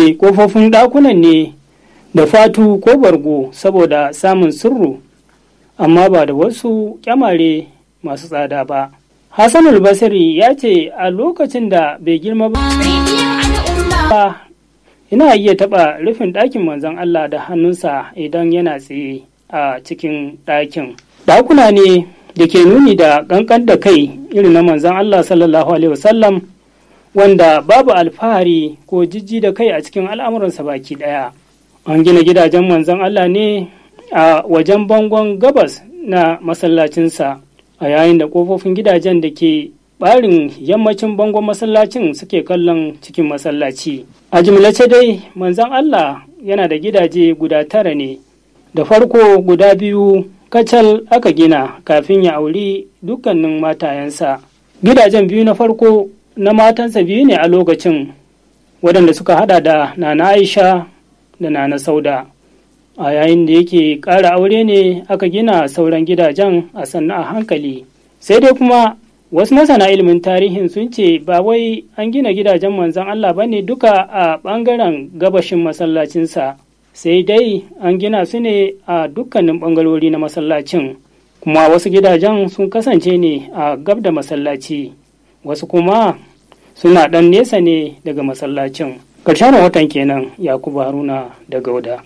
rufe ƙofofin ɗakunan ne da fatu ko bargo saboda samun sirru amma ba da wasu kyamare masu tsada ba hassanul basiri ya ce a lokacin da bai girma ba ina iya taɓa rufin ɗakin manzon Allah da hannunsa idan yana tsaye a cikin ɗakin ɗakuna ne da ke nuni da ƙanƙan da kai irin na manzon Allah sallallahu alaihi wasallam wanda babu alfahari ko jijji da kai a cikin al'amuransa baki ɗaya an gina gidajen manzon Allah ne a wajen bangon gabas na masallacinsa a yayin da ƙofofin gidajen da ke ɓarin yammacin bangon masallacin suke kallon cikin masallaci a jimlace dai manzon Allah yana da gidaje guda tara ne da farko guda biyu kacal aka gina kafin ya auri dukkanin matayensa gidajen biyu na farko na matansa biyu ne a lokacin waɗanda suka hada da nana aisha da nana sauda a yayin da yake ƙara aure ne aka gina sauran gidajen a sannu a hankali sai dai kuma wasu masana ilimin tarihin sun ce ba wai an gina gidajen manzon Allah ba ne duka a ɓangaren gabashin masallacinsa sai dai an gina su ne a dukkanin ɓangarori na masallacin kuma wasu gidajen sun kasance ne a gab da masallaci wasu kuma suna ɗan nesa ne daga masallacin ƙarshen rahoton kenan yakubu haruna da gauda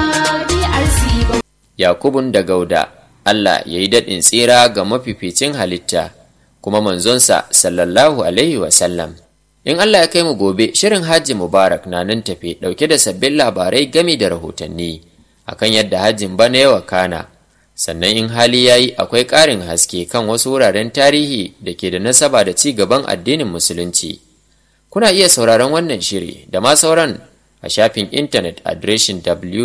yakubun da gauda allah ya yi daɗin tsira ga mafificin halitta kuma manzonsa sallallahu alaihi wasallam in allah ya kai mu gobe shirin hajji mubarak na nan tafe ɗauke da sabbin labarai gami da rahotanni akan yadda hajjin bana yawa kana sannan in hali ya yi akwai ƙarin haske kan wasu wuraren tarihi da ke da nasaba da ci gaban addinin musulunci kuna iya sauraron wannan shiri da ma sauran a shafin intanet adireshin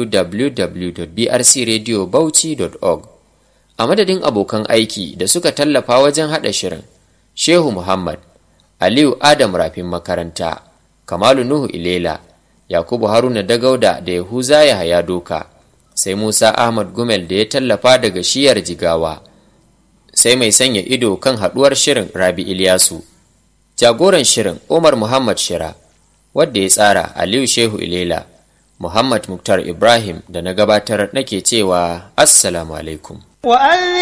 www.brcradiobauchi.org a madadin abokan aiki da suka tallafa wajen haɗa shirin shehu muhammad aliyu adam rafin makaranta kamalu nuhu ilela yakubu haruna dagauda da yahuza ya haya doka sai musa ahmad gumel da ya tallafa daga shiyar jigawa sai mai sanya ido kan haɗuwar shirin rabi ilyasu jagoran shirin umar muhammad shira wadda ya tsara aliyu shehu ilela muhammad muktar ibrahim da na gabatar nake cewa assalamu alaikum